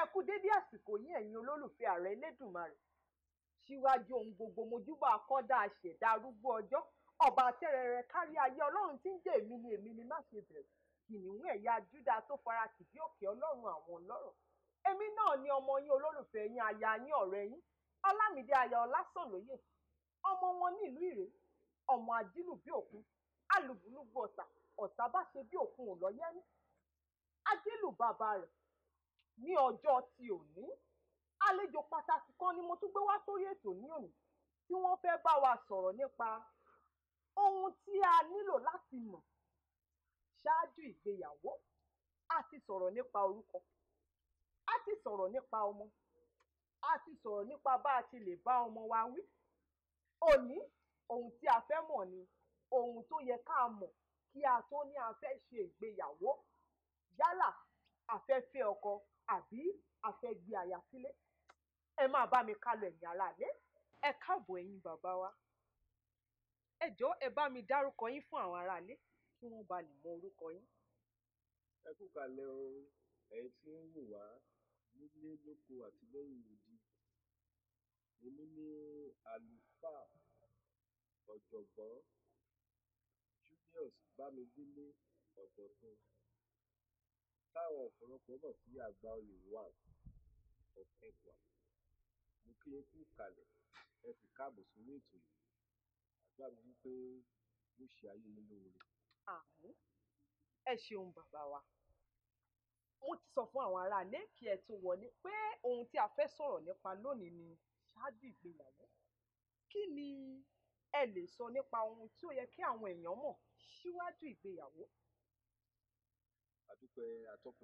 kú dédé àsìkò yìí ẹ̀yin olólùfẹ́ ààrẹ elédùnmarè síwájú ohun gbogbo mojúbà akọ́dá àṣẹ̀dá arúgbó ọjọ́ ọba tẹ́rẹrẹ kárí ayé ọlọ́run tí ń jẹ́ èmi ni èmi ni má ṣe bẹ̀rù kìnìún ẹ̀yà júdà tó fara tìbí òkè ọlọ́run àwọn ọlọ́rọ̀ èmi náà ni ọmọ yín olólùfẹ́ yín aya yín ọ̀rẹ́ yín ọlámídé aya ọlásànlóye ọmọ wọn nílùú ìrè ọmọ ajílù bí òkun alùbùlùbù ọ̀tà ọ̀tà bá ṣe bí òkun ò lọ́yẹ́ ní ajílù bàbá rẹ̀ ní ọjọ́ ti òní àlejò pàtàkì kan ni mo tún gbé wá sórí ètò ní òní tí wọ́n fẹ́ bá wa sọ̀rọ̀ nípa ohun tí a nílò láti mọ̀ ṣáájú ìgbéyàwó a ti sọ̀rọ̀ nípa orúkọ a ti sọ̀rọ̀ nípa ọmọ a ti sọ̀rọ̀ nípa bá a ti lè bá ọmọ wa wí òní ohun tí a fẹ́ mọ̀ ni ohun tó yẹ ká mọ̀ kí a tó ní a fẹ́ ṣe ìgbéyàwó yálà a fẹ́ fẹ́ ọkọ àbí a fẹ́ gbé aya sílé ẹ máa bá mi kálọ ẹ̀yin aráalé ẹ káàbọ̀ ẹ̀yin bàbá wa ẹ jọ̀ọ́ ẹ bá mi dárúkọ yín fún àwọn aráalé kí wọ́n bá lè mọ orúkọ yín. ẹ kú kalẹ̀ o ẹ̀yin tí ń wò wá nílé lóko àti lẹ́yìn odi èmi ní àlùfáà ọ̀jọ̀gbọ́n Julius Bámidélé Ọ̀dọ̀fin táwọn ọ̀pọ̀lọpọ̀ mọ̀ sí àgbà oyè one of Ẹ̀gbá mo kí yín kú kalẹ̀ ẹ sì káàbọ̀ sórí ètò yìí àdúrà mi wípé yóò ṣe ayé yín lóore. àmín ẹ ṣeun bàbá wa mo ti sọ fún àwọn aráalé kí ẹ tó wọlé pé ohun tí a fẹ́ sọ̀rọ̀ nípa lónìí ni ṣáájú ìgbéyàwó kí ni ẹ lè sọ nípa ohun tí ó yẹ kí àwọn èèyàn mọ̀ síwájú ìgbéyàwó. àdúpẹ́ atọ́kùn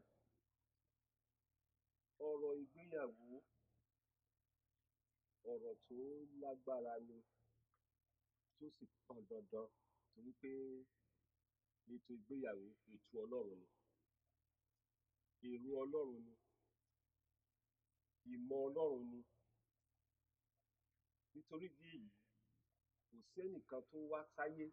ọ̀rọ̀ ìgbéyàwó ọ̀rọ̀ tó lágbára ni tó sì pọn dandan torí pé ètò ìgbéyàwó ètò ọlọ́run ni èrò ọlọ́run ni ìmọ̀ ọlọ́run ni nítorí ìdí èyí kò sẹ́nìkan tó wá sáyé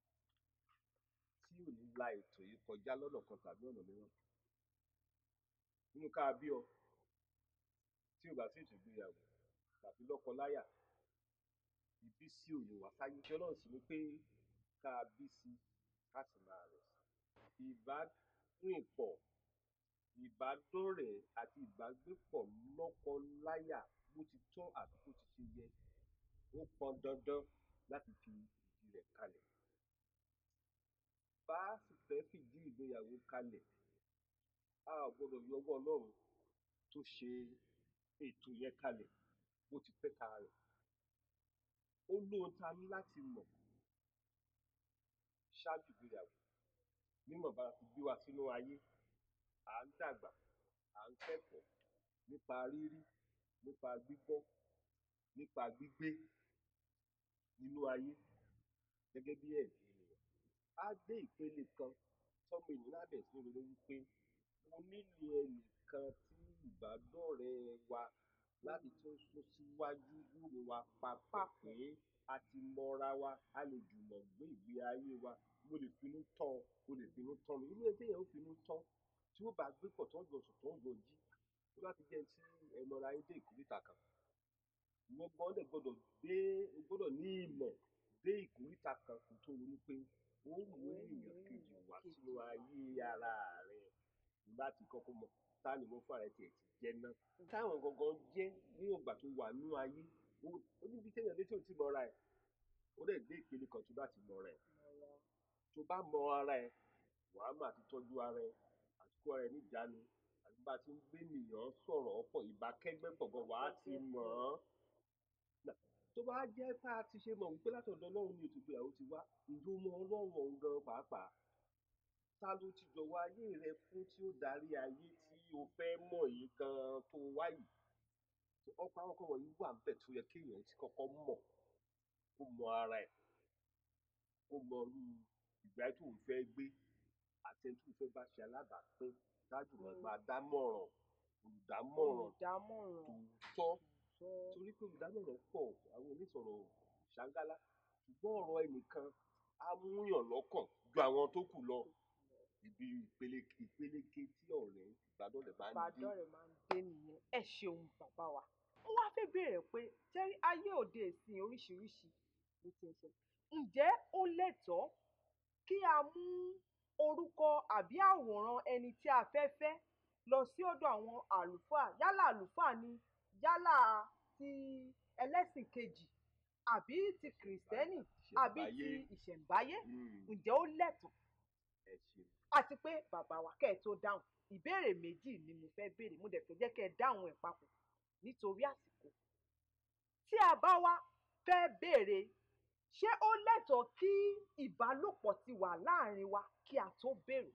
tí ò ní la ètò yìí kọjá lọ́nà kan tàbí ọ̀nà mìíràn nínú ká bí ọ tí ò bá sí ètò ìgbéyàwó tàbí lọ́kọláya ìbísí ò lè wá sáyé tí ọlọ́run sì ní pé ká bí sí ká sì máa rẹ̀ sí ìbárìnpọ̀ ìbádọ́rẹ̀ẹ́ àti ìbágbépọ̀ lọ́kọ-láyà bó ti tọ́ àti bó ti ṣe yẹ ó pọn dandan láti fi ìdí rẹ̀ kalẹ̀ bá a sì fẹ́ fìdí ìgbéyàwó kalẹ̀ a ò gbọdọ̀ yọwọ́ ọlọ́run tó ṣe ètò yẹn kalẹ̀ bó ti fẹ́ ka rẹ̀ ó lóhun tá a ní láti mọ̀ ṣáájú ìgbéyàwó nímọ̀ bá a ti bí wa sínú ayé à ń dàgbà à ń kẹ́kọ̀ọ́ nípa rírí nípa gbígbọ́ nípa gbígbé nínú ayé gẹ́gẹ́ bí ẹ̀dá ènìyàn á dé ìpele kan tọ́mọ ènìyàn á bẹ̀rẹ̀ sí ní ronú wípé mo nílò ẹnìkan tí ìbádọ́rẹ̀ẹ́ wa láti tún sún síwájú wúre wa papọ̀ pé a ti mọra wa a lè jùmọ̀ gbé ìgbé ayé wa mo lè finú tán ọ mo lè finú tán mi irú ẹgbẹ́ yẹn ó finú tán tí ó bá gbé pọ̀ tó ń jọ sùn tó ń jọ jí tó bá ti jẹ́ tí ẹnọra yín dé ìkórìtà kan ìwọ gan dẹ̀ gbọ́dọ̀ dé o gbọ́dọ̀ ní ìmọ̀ dé ìkórìtà kan kó tó ronú pé ó mú èèyàn kejì wá sínú ayé ara rẹ̀ láti kọ́kọ́ mọ̀ ta ni mo fún ara tiẹ̀ ti jẹ́ náà táwọn gangan jẹ́ ní ìgbà tó wà nínú ayé ó níbi téèyàn létí ò tí mọ ara ẹ̀ ó dẹ̀ dé ìpele kan tó bá ti mọ ara ẹ̀ tó bá mọ ara ẹ̀ wàá mà ti tọ́jú ara ẹ̀ àti kó ara ẹ̀ níjàánu àti bá a ti ń gbé nìyàn sọ̀rọ̀ ọ̀pọ̀ ìbákẹ́gbẹ́ pọ̀ gan wàá ti mọ̀ ọ́n tó bá jẹ́ pé a ti ṣe mọ̀ wípé látọ̀dọ̀ ọlọ́run ní ètò ìgbéyàwó ti wá ǹjẹ́ o mọ ọlọ́run ọ̀hún gan pàápàá ta ló ti jọ̀wọ́ ayé rẹ fún tí ó darí ayé tí o fẹ́ mọ̀ yìí gan tó wá yìí ọ̀pọ̀ àwọn kan wọ̀nyí wà níbẹ̀ tó yẹ kéèyàn ti kọ́kọ́ mọ̀ kó mọ ara ẹ̀ kó mọ irú ìgbà tó ń fẹ́ gbé àti ẹni tó ń fẹ́ bá ṣe alábàápín dájú mọ́ máa dámọ̀ràn olùdámọ̀ràn tòótọ́ torí pé olùdámọ̀ràn pọ̀ àwọn onísọ̀rọ̀ ṣàǹgálá ṣùgbọ́n ọ̀rọ̀ ẹnìkan á múyàn lọ́kàn ju àwọn tó kù lọ ibi ìpele ìpeleke tí ọ̀rẹ́ ìbádọ́rẹ̀ ìbádọ́rẹ̀ máa ń dé ìbádọ́rẹ̀ máa ń dé nìyẹn ẹ ṣeun bàbá wa ó wá fẹ́ béèrè pé jẹ́rí ayé òde ìsìn oríṣiríṣi ló ti ń ṣe ǹjẹ́ ó lẹ́tọ̀ọ́ kí a mú orúkọ àbí àwòrán ẹni tí a fẹ́ fẹ́ lọ sí ọ̀dọ̀ àwọn àlùfáà yálà àlùfáà ni yálà ti ẹlẹ́sìn kejì àbí ti kìrìsìtẹ́nì àbí ti ìṣẹ̀ǹbáyé. ìṣẹ̀ǹbáyé Mm, ǹjẹ́ ó lẹ́tọ̀ọ́ ẹ ṣeun àti pé bàbá wa kẹ́ ẹ̀ tó dáhùn ìbéèrè méjì ni mo fẹ́ béèrè mo dẹ̀ fẹ́ jẹ́ kẹ́ ẹ dáhùn ẹ̀ papọ̀ nítorí àsìkò tí a bá wá fẹ́ béèrè ṣé ó lẹ́tọ̀ọ́ kí ìbálòpọ̀ ti wà láàrin wa kí a tó béèrè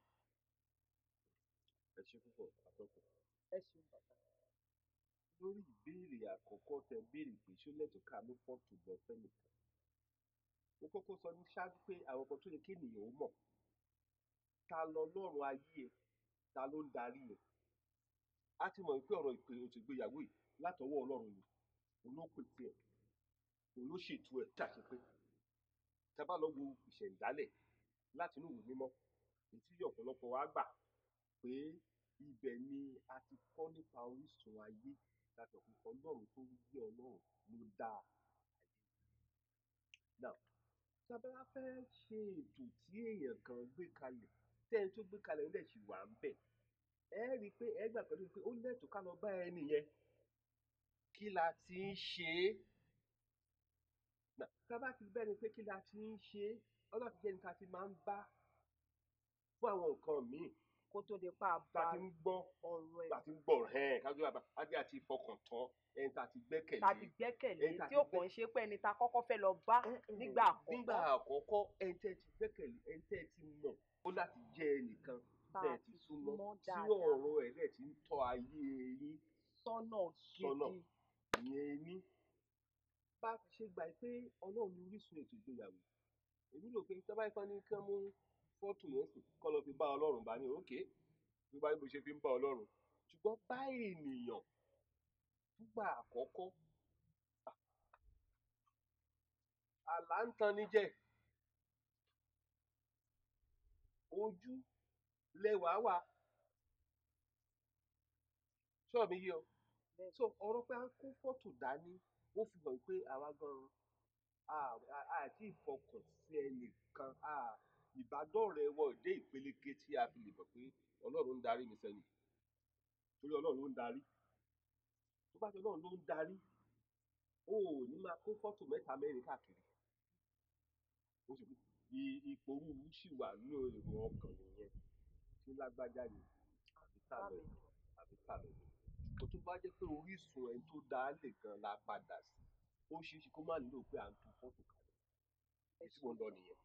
ẹ ṣe púpọ̀ àtọ́kùn. ẹ ṣeun bàbá lórí ìbéèrè àkọ́kọ́ tẹ béèrè pé ṣó lẹ́tọ̀ọ́ ká ló fọ́ọ̀tù lọ fẹ́nìkan mo kọ́kọ́ sọ ní ṣáájú pé àwọn ọkọ̀ tó yẹ kí ènìyàn ó mọ̀ ta lọ lọ́rùn ayé ẹ̀ ta ló ń darí ẹ̀ á ti mọ̀ pé ọ̀rọ̀ ìpè oṣù ìgbéyàwó yìí látọwọ́ ọlọ́run ni òun ló pè tiẹ̀ òun ló ṣètò ẹ̀ tàṣe pé tá a bá lọ wo ìṣẹ̀ǹdálẹ̀ láti inú ìwé mímọ́ èyí tí ọ̀pọ̀lọpọ̀ wa gbà pé ibẹ̀ ni a ti kọ́ nípa orísun ayé láti ọ̀pọ̀ ọlọ́run tó ń gbé ọlọ́run ló dá ayé. Now, tí a bá wá fẹ́ ṣe ètò tí èèyàn kan gbé kalẹ̀ tẹ́ni tó gbé kalẹ̀ ń dẹ̀ sì wà ń bẹ̀ ẹ rí i pé ẹ gbà pẹ̀lú pé ó lẹ́tọ̀ọ́ ká lọ bá ẹni yẹn kí la ti ń ṣe é. Now, tá a bá ti bẹ́ni pé kí la ti ń ṣe é ọlọ́run ti jẹ́ ní ká ti máa ń bá fún àwọn nǹkan míì kó tó di pa tá bá a ti ń gbọ́ ọ̀rọ̀ ẹ̀ tá a ti ń gbọ́ ẹ̀hẹ́n kájú àbá àti àti ìfọkàn tán ẹni tá a ti gbẹ́kẹ̀lé. tàbí gbẹ́kẹ̀lé ẹni tá a tí ti ó kàn ń ṣe pé ẹni tá a kọ́kọ́ fẹ́ lọ bá nígbà nígbà àkọ́kọ́ àkọ́kọ́ ẹni tẹ́ ti gbẹ́kẹ̀lé ẹni tẹ́ ti mọ̀ ó láti jẹ́ ẹnìkan Tá a tẹ́ ti ti súnmọ́ súnmọ́ tí dáadáa. ọ̀rọ̀ ẹ̀ dẹ̀ ti ń tọ́ ayé yín sọ́nà Sọ́nà. gidi ìyẹn ní. bá a ti ṣe gbà pé ọlọ́run ní orísun ètò ìgbéyàwó èmi rò pé tí wọ́n bá yẹ kán ní kán mú fọ́tò yẹn sì kọ́ lọ fi bá ọlọ́run bá ní òkè bí bá bó ṣe fi ń bá ọlọ́run ṣùgbọ́n bá ènìyàn fúgbà àkọ́kọ́ à, àlá ń tan ní jẹ́ ojú lẹwà wà sọ̀rọ̀ mi yé ọ Bẹ́ẹ̀. so ọ̀rọ̀ pé à ń kó fọ́tò dání ó fi hàn pé àwa gan-an a- a- àti ìfọkàn sí ẹnìkan a- ìbádọ́rẹ̀ẹ́ wọ dé ìpeléke tí a fi lè mọ̀ pé ọlọ́run ń darí mi sẹ́yìn torí ọlọ́run ló ń darí tó bá ti ọlọ́run ló ń darí o ò ní máa kó fọ́tò mẹ́ta mẹ́rin káàkiri ó sì i- ipò rúurú sì wà nínú èrò ọkàn nìyẹn tí lágbájá ni àbí tàbí àbí tàbí kó tó bá jẹ́ pé orísun ẹni tó dá a lè gan la padà sí ó ṣeé ṣe kó má nílò pé à ń tu fọ́tò kalẹ̀ èyí tí mo ń lọ nìyẹn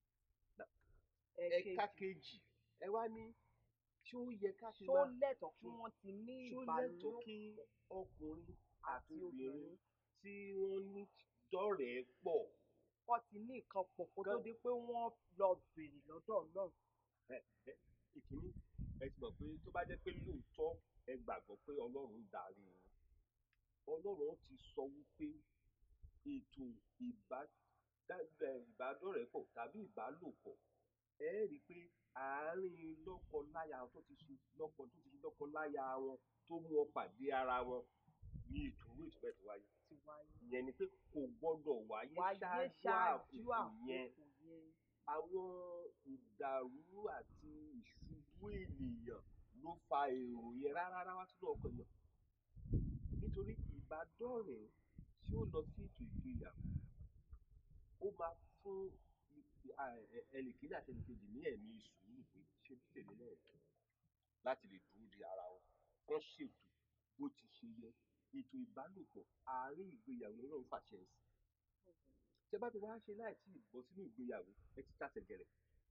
ẹ̀ka kejì ẹ wá ní ṣé ó yẹ ká ti ṣó máa lẹ́tọ̀ọ́ kí wọ́n ti ní ṣó lẹ́tọ̀ọ́ ìbálòpọ̀ kí ọkùnrin àti àti obìnrin obìnrin tí wọ́n ní dọ́rẹ̀ẹ́ pọ̀ kọ́ ti ní nǹkan pọ̀ kó tó Gan- di pé wọ́n lọ bèrè lọ́dọ̀ Ọlọ́run ẹ ẹ ìkíní ẹ ti mọ̀ pé tó bá jẹ́ pé lóòótọ́ ẹ gbàgbọ́ pé ọlọ́run ń darí yín ọlọ́run ti sọ wípé ètò ìbá dá- ẹ, ìbádọ́rẹ̀ẹ́pọ̀ tàbí ìbálòpọ̀ ẹ rí i pé àárín lọ́kọ-láya tó ti ṣe lọ́kọ tó ti ṣe lọ́kọ-láya wọn tó mú wọn pàdé ara wọn ní ètò owó ìtúbẹ̀ tó wáyé ti wáyé ìyẹn ni pé kò gbọ́dọ̀ wáyé wáyé ṣáájú ṣáájú àkókò yẹn àkókò yẹn àwọn ìdàrú àti ìṣubú ènìyàn ló fa èrò yẹn rárá wá sínú ọkàn yẹn nítorí ìbádọ́rẹ̀ẹ́ tí ó lọ sí ètò ìgbéyàwó ó máa fún i- a- ẹ- ẹnìkíní àti ẹnìkejì ní ẹ̀mí sùúrù pé ṣé bí tèmi náà rí láti lè dúró de ara wọn kán ṣètò bó ti ṣe yẹ ètò ìbálòpọ̀ àárín ìgbéyàwó lọ́rùn fàṣẹ sí tẹ bá ti wá ṣe láì tí ì bọ́ sínú ìgbéyàwó ẹ ti tàṣẹ gẹ̀rẹ̀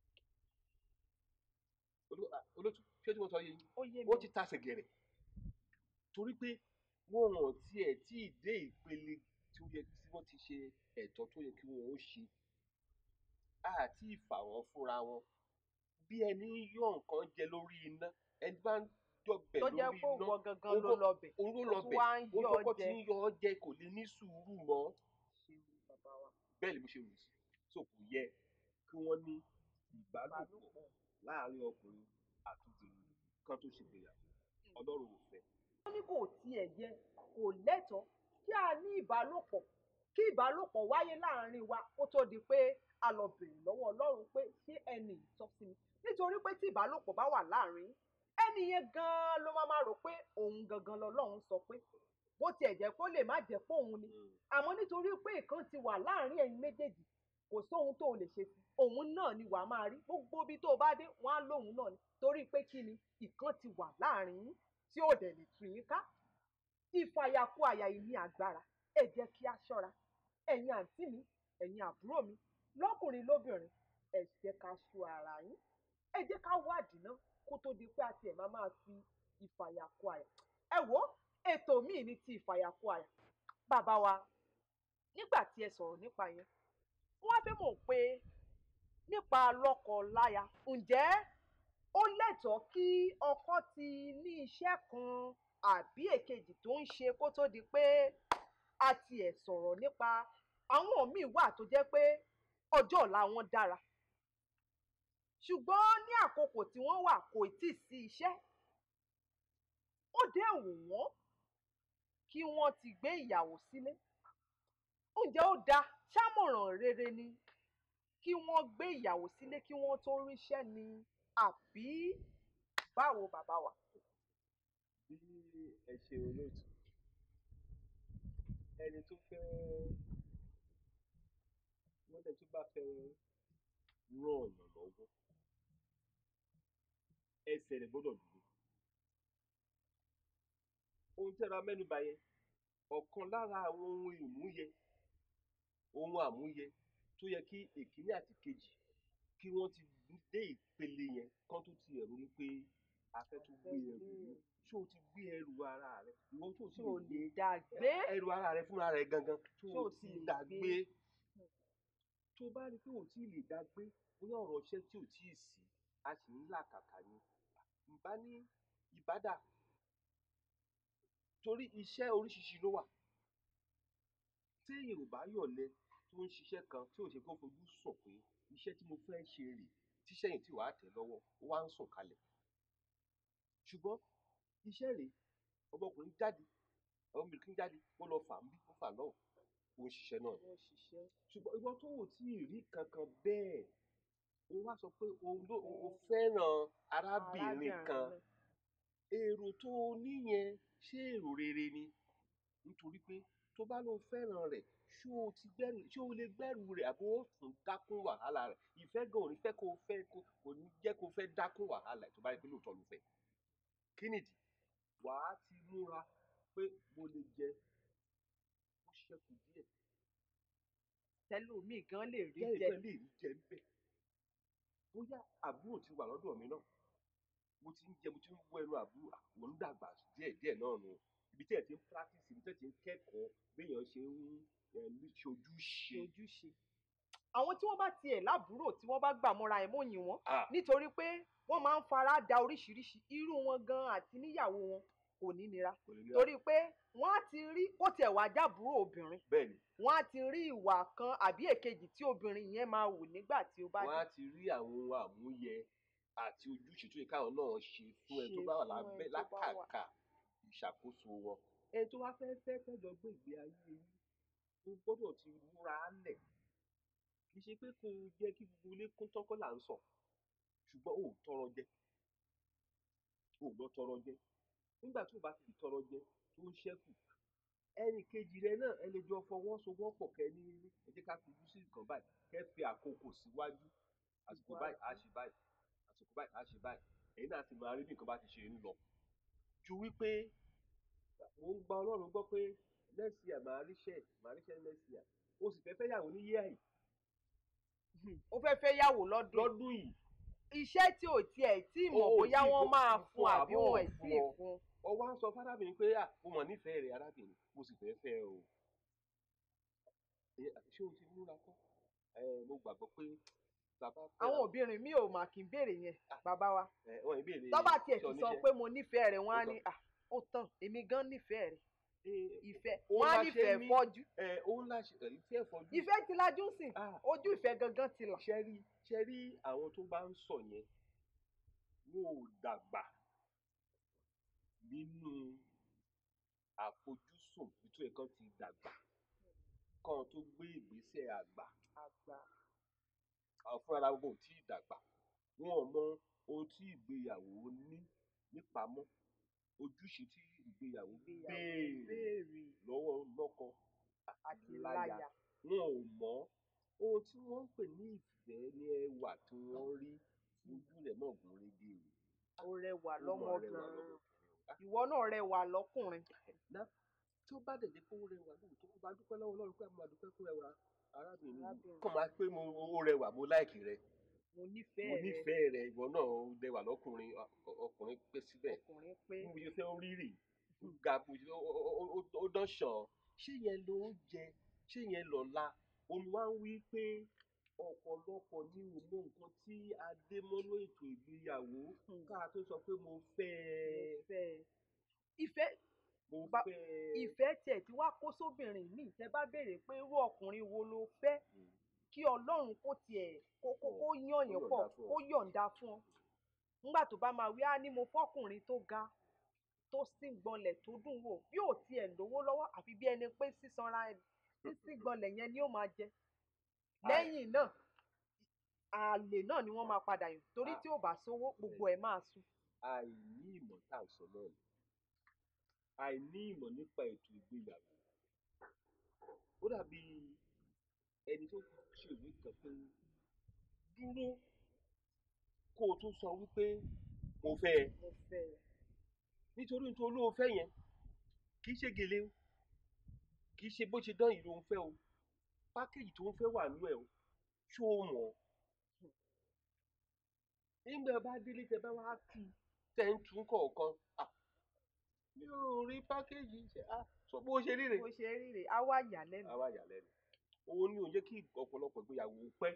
Olú- à, olótú ṣé tí mo sọ yé yín ó yé mi ó ti tàṣẹ gẹ̀rẹ̀ torí pé wọn ò tiẹ̀ tí ì dé ìpele tí ó yẹ tí wọ́n ti ṣe ẹ̀tọ́ tó yẹ kí wọ́n ó ṣe àti ìfà wọn fúnra wọn bí ẹni ń yọ nǹkan jẹ lórí iná ẹni bá ń jọbẹ̀ tó lórí jẹ́ pé iná òwò gangan ó ló kọ́- lọ bẹ̀ òun ló ó lọ tún bẹ̀ wá ń ó yọ kọ́kọ́ ti jẹ. ń yọ ọ́ jẹ kò lè ní sùúrù mọ́ ṣe bàbá wa bẹ́ẹ̀ ni mo ṣe rò sí so kò yẹ kí wọ́n ní ìbálòpọ̀ ìbálòpọ̀ láàárín ọkùnrin àti obìnrin kan tó ṣègbéyàwó ọlọ́run ò fẹ́ wọ́n ní kò tiẹ̀ yẹ kò lẹ́tọ̀ọ́ kí a ní ìbálòpọ̀ kí ìbálòpọ̀ wáyé láàárín wa kó tó di pé a lọ bèrè lọ́wọ́ ọlọ́run pé ṣé ẹni yìí tọ́ sí mi nítorí pé tí ìbálòpọ̀ bá wà láàárín ẹni yẹn gan-an ló máa máa rò pé òun gangan lọ́lọ́run sọ pé bó tiẹ̀ jẹ́ kó lè má jẹ́ pé òun ni àmọ́ nítorí pé nǹkan ti wà láàárín ẹ̀yin méjèèjì kò sóhun tó lè ṣe sí òun náà ni wàá máa rí gbogbo ibi tó o bá dé wọn á lóhun náà ni torí pé kí ni ìkan ti wà láàárín yín tí ò dẹ̀ lè tú yín ká ìfàyàkó àyà yìí ní agbára ẹ jẹ́ kí a ṣọ́ra ẹ̀yin àǹtí mi ẹ̀yin àbúrò mi lọ́kùnrin lóbìnrin ẹ jẹ́ ká ṣọ́ ara yín ẹ jẹ́ ká wádìí náà kó tó di pé a tiẹ̀ máa máa fi ìfàyàkó àyà ẹ wò ó ètò míì ní ti ìfàyàkó àyà bàbá wa nígbà tí ẹ sọ̀rọ̀ nípa yẹn wọ́n á fẹ́ mọ̀ pé nípa lọ́kọ-láya ǹjẹ́ ó lẹ́tọ̀ọ́ kí ọkọ ti ní iṣẹ́ kan àbí èkejì tó ń ṣe kó tó di pé a tiẹ̀ sọ̀rọ̀ nípa àwọn míì wà tó jẹ́ pé ọjọ́ ọ̀la wọn dára ṣùgbọ́n ní àkókò tí wọ́n wà kò tí ì sí iṣẹ́ ó dé wù wọ́n kí wọ́n ti gbé ìyàwó sílé ǹjẹ́ ó dáa ṣámọ̀ràn rere ni kí wọ́n gbé ìyàwó sílé kí wọ́n tó ríṣẹ́ ni àbí báwo bàbá wa. bí ẹ ṣe olóòtú ẹni tó fẹ́ wọ́n lẹ̀ tó bá fẹ́ ràn ọ̀nà lọ́wọ́ ẹsẹ̀ rẹ̀ gbọ́dọ̀ dúró ohun tí a ra mẹ́nuba yẹn ọ̀kan lára àwọn ohun ìmúyẹ ohun àmúyẹ tó yẹ kí èkíní àti kejì kí wọ́n ti dé ìpele yẹn kán tó ti ẹ̀rọ ní pé a fẹ́ tó gbé ẹrù yìí ṣé o ti gbé ẹrù ara rẹ ìwọ tó ti tí ò lè lè dá gbé ẹrù ara rẹ fúnra rẹ gangan tó Ṣé o o ti ti lè dá gbé? gbé tó bá rí i pé o ti lè dá gbé bóyá ọ̀rọ̀ iṣẹ́ tí ò tíì sí a sì ń làkàkà ni ìbá ní ìbádà torí iṣẹ́ oríṣiríṣi ló wà tí yorùbá yọ̀lẹ tó ń ṣiṣẹ́ kan tí ò ṣe kó fojú sùn pé iṣẹ́ tí mo fẹ́ ṣe rè tíṣẹ́ yìí tí wàá tẹ̀ lọ́wọ́ ó wá ń sùn kalẹ̀ ṣùgbọ́n iṣẹ́ rè ọmọkùnrin jáde ọmọbìnrin jáde ó lọ fà ń bí ó fà lọ́wọ́ ó ń ṣiṣẹ́ náà ni wọ́n ṣiṣẹ́ ṣùgbọ́n ìwọ tó wò tí ì rí kankan bẹ́ẹ̀ ó wá sọ pé òun ló o fẹ́ràn arábìnrin kan náà. èrò tó o níyẹn ṣé èrò rere ni nítorí pé tó bá lóun fẹ́ràn rẹ̀ ṣé o ti gbẹ́rù ṣé o lè gbẹ́rù rẹ̀ àbí ó tún dákún wàhálà rẹ̀ ìfẹ́ gan ò ní fẹ́ kó o fẹ́ kó kò ní jẹ́ kó o fẹ́ dákún wàhálà ẹ̀ tó bá rí pé lóòótọ́ ló fẹ́ kí nìdí wàá ti múra pé mo lè jẹ ó ṣẹ́kù díẹ̀ tẹlómi gan lè rí jẹ́ jẹ ìpẹ́ lè rí jẹ ń bẹ̀ bóyá àbúrò ti wà lọ́dọ̀ mi náà mo ti ń jẹ mo ti ń wọ ẹnu àbúrò àwọn ń dàgbà díẹ̀ díẹ̀ náà nù ibi tí ẹ ti ń practice ibi tí ẹ ti ń kẹ́kọ̀ọ́ béèyàn ṣe ń ẹ, ṣojú ṣe ṣe ojúṣe àwọn tí wọ́n bá tiẹ̀ lábúrò tí wọ́n bá gbà mọ́ra ẹ̀ mọ́yìn wọn Ah, nítorí pé wọ́n máa ń fara da oríṣiríṣi irú wọn gan àti níyàwó wọn kò ní nira kò lè nira. torí pé wọ́n á ti rí kó tiẹ̀ wá jábúrò obìnrin bẹ́ẹ̀ ni wọ́n á ti rí ìwà kan àbí èkejì tí obìnrin yẹn máa wù nígbà tí ó bá wọ́n á dé ti rí àwọn ohun àmúyẹ àti ojúṣe tó yẹ káwọn náà ṣe fún ẹ tó Ṣe bá wà fún ẹ lábẹ́ tó bá wà. lákàkà ìṣàkóso wọn ẹ tó wá fẹ́ fẹ́ tẹ́jọ gbé ìgbé ayé yín o gbọ́dọ̀ ti múra á lẹ̀ kì í ṣe pé kò jẹ́ kí gbogbo ilé kún tọ́kọ́ là ń sọ ṣùgbọ́n ò tọrọ jẹ ò gbọ́ tọrọ jẹ nígbà tó o bá ti tọrọ jẹ tó ń ṣẹ́kù ẹnì kejì rẹ náà ẹ lè jọ fọwọ́sowọ́pọ̀ kẹ́ ní ẹ jẹ́ ká fojú sí nǹkan báyìí kẹ́ fi àkókò síwájú àsìkò báyìí á ṣe báyìí àsìkò báyìí á ṣe báyìí ẹ̀yin náà ti máa rí bí nǹkan bá ti ṣe ń lọ ju wípé mo ń gba ọlọ́run gbọ́ pé next year màá ríṣẹ́ màá ríṣẹ́ next year o sì fẹ́ fẹ́ yàwó ní yíyá yìí ó fẹ́ fẹ́ yàwó lọ́dún lọ́dún yìí iṣẹ́ tí ò tiẹ̀ tí mọ̀ O ò bóyá tí wọ́n fún- máa fún fún àbí àbọ̀ wọn ẹ̀ fún tí ì ọ. fún ọwọ́ á sọ fárábìnrin pé à mo mọ̀ nífẹ̀ẹ́ rẹ̀ arábìnrin mo sì fẹ́ fẹ́ ẹ o Ẹ, ṣé o ti múra tán ẹ mo gbàgbọ́ pé bàbá fẹ́ àwọn obìnrin mi ò mà kí n béèrè yẹn bàbá wa ẹ wọn ìbéèrè tọ́ba tiẹ̀ iṣẹ́ ti sọ oníṣẹ́. pé mo nífẹ̀ẹ́ rẹ̀ wọ́n á Ó ní "Ah, ó tán èmi gan nífẹ̀ẹ́ rẹ̀ Ẹ, ìfẹ́ Ó wọ́n á máa ṣe nífẹ̀ẹ́ mí. fọ́jú ẹ òun láṣẹ ẹ, ìfẹ́ ìfọ́jú ìfẹ́ ti lajú sìn Ah. ojú ìfẹ́ gangan ti là ṣe rí ṣe rí àwọn tó bá ń sọ yẹn wọn ò dàgbà bí nínú àfojúsùn bí tó yẹ kán ti dàgbà kán tó gbé ìgbésẹ̀ àgbà àgbà àwọn fúnra wọn ò tíì dàgbà wọn ò mọ ohun tí ìgbéyàwó ní nípamọ́ ojúṣe tí ìgbéyàwó ìgbéyàwó béèrè béèrè lọ́wọ́ lọ́kọ àti láya wọn ò mọ̀ ohun tí wọ́n ń pè ní ìfẹ́ ní ẹwà tí wọ́n rí ojú rẹ̀ náà gún régé ó rẹwà ó mọ̀ rẹwà lọ́mọbìnrin lọ́mọbìnrin. ìwọ náà rẹwà lọ́kùnrin Ná- tí ó bá dẹ̀ jẹ́ pé ó rẹwà lóòótọ́ ó bá dúpẹ́ lọ́wọ́ Ọlọ́run pé a máa dúpẹ́ fún ẹwà arábìnrin yìí Arábìnrin. kàn máa pé mo ó rẹwà mo láìkì rẹ mo mo nífẹ̀ẹ́ rẹ nífẹ̀ẹ́ rẹ ìwọ náà ó rẹwà lọ́kùnrin ọ- ọ- ọkùnrin pé síbẹ̀ ọkùnrin pé bí mo ṣe fẹ́ ó rírì ó ga bó ṣe ó- ó- ó- ó- ó dán ṣàn ṣé yẹn ló ń jẹ ṣé yẹn lọ́la òun wá ń wí pé ọ̀pọ̀lọpọ̀ ní o mọ nǹkan tí a dé mọ́nú ètò ìgbéyàwó Hmm. ká tó sọ pé mo fẹ́ ẹ ìfẹ́ ìfẹ́ mo Ba- fẹ́ ẹ. ìfẹ́ tiẹ̀ tí wàá kó sóbìnrin míì tẹ́ bá béèrè pé irú ọkùnrin wo ló fẹ́ Hmm. kí ọlọ́run kó tiẹ̀ kó kó kó Kó yàn yàn pọ̀ yọ̀ǹda fún ọ. kó yọ̀ǹda fún ọ nígbà tó bá máa wí á ní mo fọ́kùnrin tó ga tó sì gbọ̀nlẹ̀ tó dùn wò bí ò tiẹ̀ lówó lọ́wọ́ àfi bí ẹni pé sísanra sísí gbọ̀nlẹ̀ yẹn ni ó máa jẹ lẹ́yìn náà àlè náà ni wọ́n máa padà yàn torí Ah. tí ò bá sówó gbogbo ẹ̀ máa sùn àìní ìmọ̀ tá à ń sọ náà ni àìní ìmọ̀ nípa ètò ìgbéyàwó ó dàbí ẹni tó ṣe ìwé kan pé dúró kó o tún sọ wípé mo fẹ́ ẹ mo fẹ́ ẹ. nítorí nítorí olóò fẹ́ yẹn kì í ṣe gèlè o kì í ṣe bó ṣe dán yìí ló ń fẹ́ o pákéjì tó ń fẹ́ wà nú ẹ̀ o ṣó o mọ̀ ọ́ nígbà bá délé tẹ bá wá kí i tẹ ń tún kọ̀ọ̀kan à mi ò rí pákéjì ṣe á sọ bó ṣe rí rè bó ṣe rí rèé á wá yà lẹ́nu. àwa yà lẹ́nu òun ni ò jẹ́ kí ọ̀pọ̀lọpọ̀ ìgbéyàwó pẹ́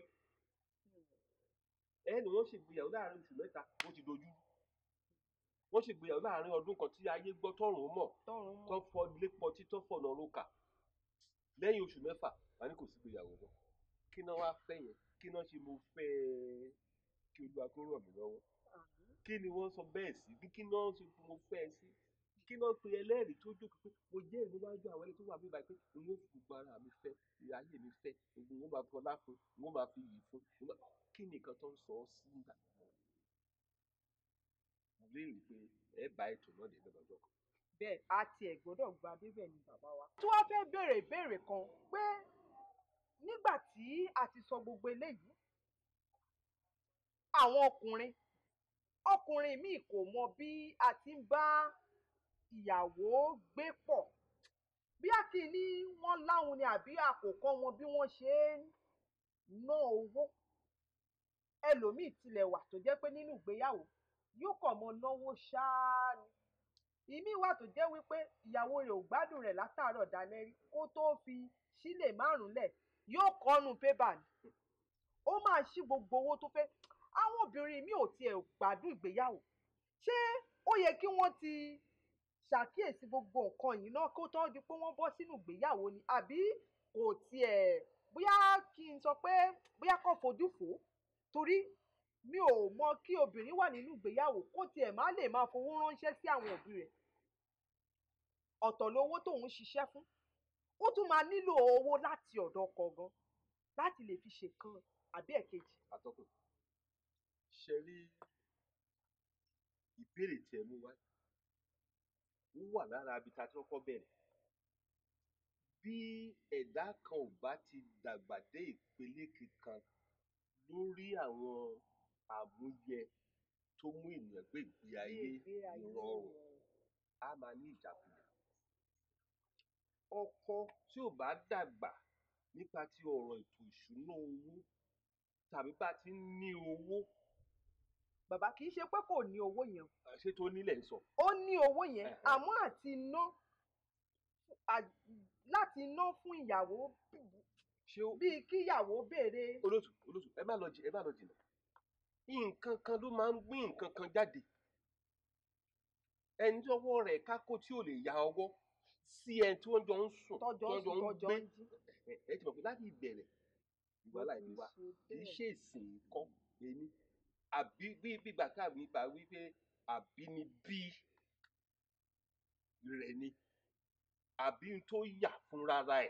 ẹni wọ́n ṣègbéyàwó láàrin oṣù mẹ́ta ó ti dojú wọ́n ṣègbéyàwó láàrin ọdún kan tí ayé gbọ́ tọ́rùn mọ̀ tọrùn mọ́ tó fọ ilé pọ̀ títọ́ fọ̀nà rókà lẹ́yìn oṣù mẹ́fà wà ní kò sí ìgbéyàwó mọ́ kí náà wá fẹ́ yẹn kí náà ṣe mo fẹ́ ẹ kí olúwa kó ràn mí lọ́wọ́ kí ni wọ́n sọ bẹ́ẹ̀ sí bí kí náà ṣe mo fẹ́ ẹ sí kí náà pe ẹlẹ́rìí tó jókòó pé mo jẹ́ ìlú wájú àwọn ẹni tó wà mí báyìí pé n ó fi gbogbo ara mi fẹ́ ayé mi fẹ́ gbogbo n ó máa fọlá fún n ó máa fi yìí fún n ó máa- kí ni nǹkan tó ń sọ ọ́ sí ìgbà náà mo léèrè pé ẹ bá ètò náà dé lọ́jọ́ kan. bẹ́ẹ̀ a tiẹ̀ gbọ́dọ̀ gba débẹ̀ ni bàbá wa. tí wọ́n fẹ́ béèrè ìbéèrè kan pé nígbà tí a ti sọ gbogbo eléyìí àwọn ọkùnrin ọkùnrin míì kò mọ bí a ti ń bá ìyàwó gbé pọ̀ bí a kì í ní wọ́n láwọn ni àbí àkókò wọn bí wọ́n ṣe ń ná owó ẹlòmíì tilẹ̀ wà tó jẹ́ pé nínú ìgbéyàwó yóò kàn mọ náwó ṣáá ni ìmí wà tó jẹ́ wípé ìyàwó rẹ̀ ò gbádùn rẹ̀ látàárọ̀ dalẹ́ rí kó tó fi sílè márùn lẹ̀ yóò kọ́nu pébà ni ó máa ṣí gbogbo owó tó fẹ́ àwọn obìnrin mi ò tiẹ̀ gbádùn ìgbéyàwó ṣé ó yẹ kí wọ́n ti ṣàkíyèsí gbogbo nǹkan yìí náà kó tó di pé wọ́n bọ́ sínú ìgbéyàwó ni àbí kò tiẹ̀ bóyá kí n sọ pé bóyá kò fojú fò ó torí mi ò mọ kí obìnrin wà nínú ìgbéyàwó kó tiẹ̀ má lè máa fowó ránṣẹ́ sí àwọn òbí rẹ̀ ọ̀tọ̀ lówó tóun ṣiṣẹ́ fún ó tún máa nílò owó láti ọ̀dọ̀ ọkọ gan láti lè fi ṣèkan àbí ẹ̀kejì. atọ́kùn ṣe rí ìbéèrè tí ẹ mú wá ó wà lára ibi tá a ti kọ́kọ́ bẹ̀rẹ̀ bí ẹ̀dá kan ò bá ti dàgbà dé ìpele kankan lórí àwọn àmúyẹ tó mú ènìyàn gbé ìgbé ayé ìrọ̀rùn á máa ní ìjákulẹ̀ ọkọ tí ò bá dàgbà nípa ti ọ̀rọ̀ ètò ìṣúná owó tàbí bá ti ń ní owó bàbá kì í ṣe pé kò ní owó yẹn ṣé tó nílẹ̀ ń sọ ó ní owó yẹn Ẹ̀hẹ̀. àmọ́ àti ná à- láti ná fún ìyàwó ṣé ó bíi kíyàwó béèrè olóṣù olóṣù ẹ má lọ jì ẹ má lọ jìnnà nǹkan kan ló máa ń gbé nǹkan kan jáde ẹni tí ọwọ́ rẹ̀ kákó tí ò lè ya ọwọ́ sí ẹni tí wọ́n jọ ń sùn tọ́jọ́ ń sùn tọ́jọ́ ń jí. ẹ ẹ ti mọ̀ pé láti ìbẹ̀rẹ̀ ìwà láìpẹ́ wa kì í ṣe ìsìn kọ́ ẹni àbí bí gbígbà káàbí bá wí pé àbínibí rẹ̀ ni àbí n tó yà fúnra ẹ̀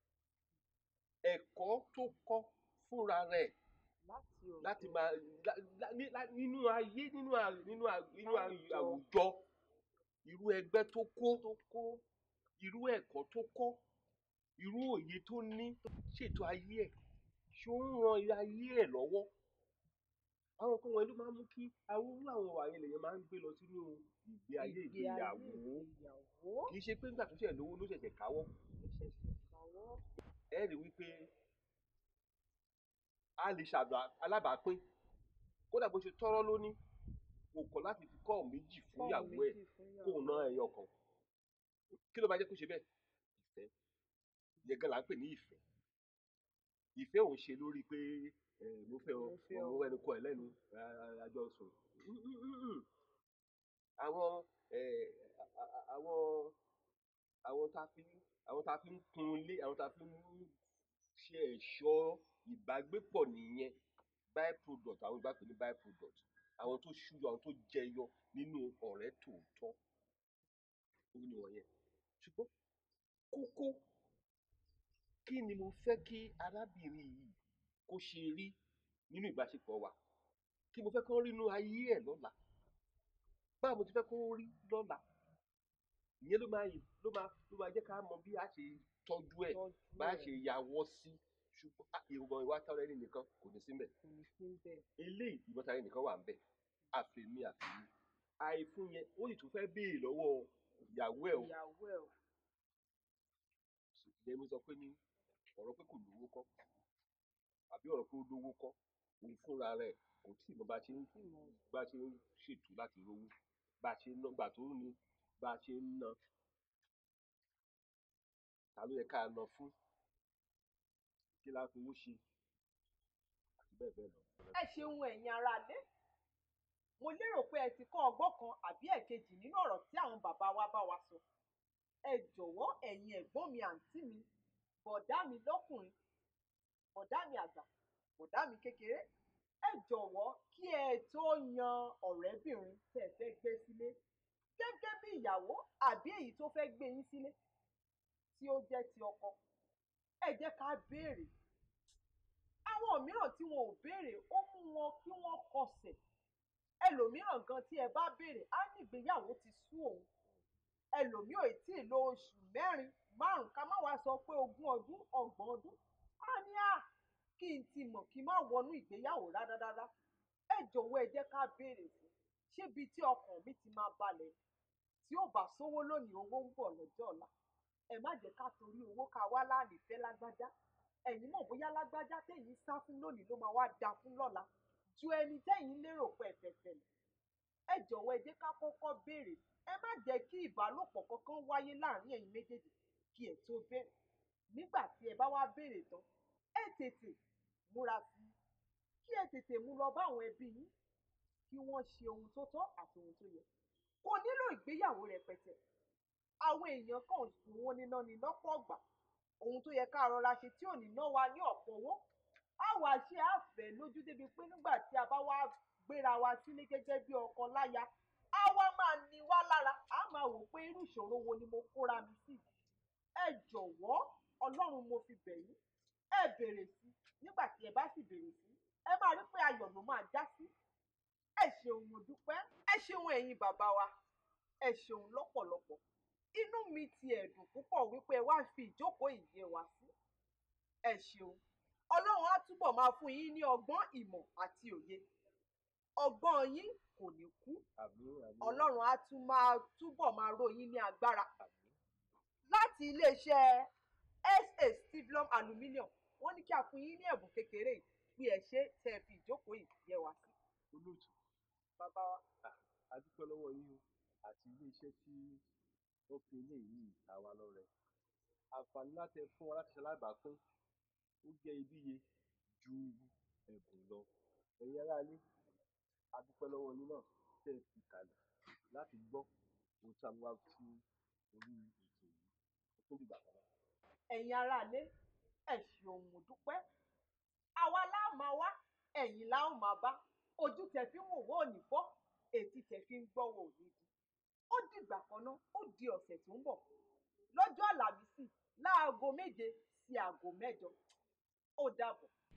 ẹ̀kọ́ tó kọ́ fúnra rẹ̀ láti òde láti máa lá- lá- ní- lá- nínú ayé nínú à- nínú à- nínú à- Láwùjọ. àwùjọ irú ẹgbẹ́ tó kó tó kó irú ẹ̀kọ́ tó kọ́ irú òye tó ní tó ṣètò ayé ẹ̀ ṣó ń ran ayé ẹ̀ lọ́wọ́ àwọn nǹkan wọ̀nyí ló máa ń mú kí àwọn irú àwọn ìwà yẹn lèèyàn máa ń gbé lọ sínú ìgbé ayé ìgbé ayé ìgbéyàwó ìgbéyàwó kì í ṣe pé nígbà tó ṣẹ̀ lówó ló ṣẹ̀ṣẹ̀ káwọ́ ìṣẹ̀ṣẹ̀ kàwọ́ ẹ rí wípé a lè ṣàdá alábàápín kódà bó ṣe tọ́rọ́ lóní kò kọ̀ láti fi kọ́ méjì fún ìyàwó ẹ̀ kóun ná ẹyọ kan kí ló máa jẹ́ kó ṣe bẹ́ẹ̀ ìfẹ́ ìyẹn gan la ń pè ní ìfẹ́ ìfẹ́ òun ṣe lórí pé ẹ, mo fẹ́ ọ Mo fẹ́ ọ. mo ẹnu kọ ẹ lẹ́nu a- àjọ sùn àwọn ẹ, a- a- a- àwọn àwọn tá a fi àwọn tá a fi ń kun ilé àwọn tá a fi ń ṣe ẹ̀ṣọ́ ìbágbépọ̀ nìyẹn by product àwọn ìbá pè ní by product àwọn tó ṣúyọ àwọn tó jẹyọ nínú ọ̀rẹ́ tòótọ́ ó ní wọ̀nyẹn ṣùgbọ́n kókó kí ni mo fẹ́ kí arábìnrin yìí kó ṣe rí nínú ìbáṣepọ̀ wa kí mo fẹ́ kó rí nínú ayé ẹ̀ lọ́la báwo mo ti fẹ́ kó rí lọ́la ìyẹn ló máa ló máa ló máa jẹ́ ká mọ bí a ṣe tọ́jú ẹ̀ tọ́jú bá a ẹ̀ ṣe yàwọ́ sí ṣùgbọ́n ah, ìwọ̀n ìwà táwọn ẹni nìkan kò ní sí mbẹ̀ kò ní sí bẹ́ẹ̀ eléyìí ìbọn táwọn ẹni nìkan wà ń bẹ̀ àfẹ̀mí àfẹ̀mí àìfún yẹn ó sì tún fẹ́ béèrè lọ́wọ́ ìyàwó ẹ̀ o ìyàwó ẹ̀ o ìyẹn mo sọ pé ní ọ̀rọ̀ pé kò lówó kọ́ àbí ọ̀rọ̀ pé ó lówó kọ́ òun fúnra rẹ̀ kò tí ì mọ bá a ṣe ń tí mo bá a ṣe ń ṣètò láti rówó bá a ṣe ń ná gbà tó ní bá a ṣe ń ná ta ló yẹ ká ná fún kí la fowó ṣe àti bẹ́ẹ̀ bẹ́ẹ̀ lọ. ẹ ṣeun ẹ̀yin aráalé mo lérò pé ẹ ti kọ́ ọgbọ́n kan àbí ẹ̀kejì nínú ọ̀rọ̀ tí àwọn bàbá wa bá wa sọ ẹ jọ̀wọ́ ẹ̀yin ẹ̀gbọ́n mi àǹtí mi bọ̀dá mi lọ́kùnrin bọ̀dá mi àgbà bọ̀dá mi kékeré ẹ jọ̀wọ́ kí ẹ tó yan ọ̀rẹ́bìnrin tẹ́ ẹ fẹ́ gbé sílé gẹ́gẹ́ bí ìyàwó àbí èyí tó fẹ́ gbé yín sílé tí ó jẹ́ ti ọkọ ẹ jẹ́ ká béèrè àwọn mìíràn tí wọn ò béèrè ó mú wọn kí wọ́n kọsẹ̀ ẹlòmíràn gan tí ẹ bá béèrè á ní ìgbéyàwó ti sú òun ẹlòmíì ò tí ì lo oṣù mẹ́rin márùn ká má wá sọ pé ogún ọdún ọgbọ̀n ọdún á ní à kí n ti mọ̀ kí n má wọnú ìgbéyàwó rárára ẹ jọ̀wọ́ ẹ jẹ́ ká béèrè fún ṣébi tí ọkàn mi ti máa balẹ̀ tí ó bá sówó lónìí owó ń bọ̀ lọ́jọ́ ọ̀la ẹ má jẹ́ ká torí owó ká wá láàlì fẹ́ lágbájá ẹ̀yin mọ̀ bóyá lágbájá tẹ̀yin sá fún lónìí ló máa wá da fún lọ́la ju ẹni tẹ̀yin lérò pé ẹ̀fẹ̀ tẹ̀lẹ̀ ẹ jọ̀wọ́ ẹ jẹ́ ká kọ́kọ́ béèrè ẹ má jẹ́ kí ìbálòpọ̀ kankan wáyé láàrin ẹ̀yin méjèèjì kí ẹ tó béèrè nígbà tí ẹ bá wá béèrè tán ẹ tètè múra sí i kí ẹ tètè mú lọ bá àwọn ẹbí yín kí wọ́n ṣe ohun tó tọ́ àti ohun tó yẹ kò nílò ìgbéyàwó rẹpẹtẹ àwọn èèyàn kan sùn wọn níná ní lọ́pọ̀ ọgbà ohun tó yẹ ká rọra ṣe tí ò ní ná wa ní ọ̀pọ̀ owó á wá ṣe àfẹ́ lójú débi pé nígbà tí a bá wá gbéra wa sílé gẹ́gẹ́ bí ọkọ láya á wá máa ní wá lára á máa wò pé irú ìṣòro wo ni mo kóra mi sí ẹ jọ̀wọ́ ọlọ́run mo fi bẹ̀ yín ẹ bèrè sí nígbà tí ẹ bá sì bèrè sí ẹ máa rí pé ayọ̀ ló máa já sí ẹ ṣeun mo dúpẹ́ ẹ ṣeun ẹ̀yin bàbá wa ẹ ṣeun lọ́pọ̀lọpọ̀ inú mi ti ẹ̀dùn púpọ̀ wípé ẹ wá fi ìjókòó ìyè wá sí ẹ ṣeun ọlọ́run á túbọ̀ máa fún yín ní ọgbọ́n ìmọ̀ àti òye ọgbọ́n yín kò ní kú àmín àmín ọlọ́run á tún máa túbọ̀ máa ró yín ní agbára àmín láti iléeṣẹ́ sa stivlum aluminium wọ́n ní kí a fún yín ní ẹ̀bùn kékeré yìí bí ẹ ṣe tẹ́ ẹ fi ìjókòó yìí yẹ wá sí olóòtú bàbá wa. a dúpẹ́ lọ́wọ́ yín o àti iléeṣẹ́ tí wọ́n fi eléyìí ta wá lọ́rẹ àǹfààní láti ẹ fún wa láti ṣe alábàápín ó jẹ́ iyebíye ju ẹ̀bùn lọ ẹ̀yin aráalé a dúpẹ́ lọ́wọ́ yín náà tẹ́ ẹ fi kalẹ̀ láti gbọ́ ohun tí a mú wá sí orí ètò yìí ó tún dìgbà kan náà. ẹ̀yin aráalé ẹ ṣeun mo dúpẹ́ àwa la máa wá ẹ̀yin la ó máa bá ojú tẹ fi ń wò wó ò ní fọ́ ètí tẹ fi ń gbọ́ wò ò ní di ó dìgbà kan náà ó di ọ̀sẹ̀ tó ń bọ̀ lọ́jọ́ àlàmísì láago méje sí aago mẹ́jọ ó dàbọ̀.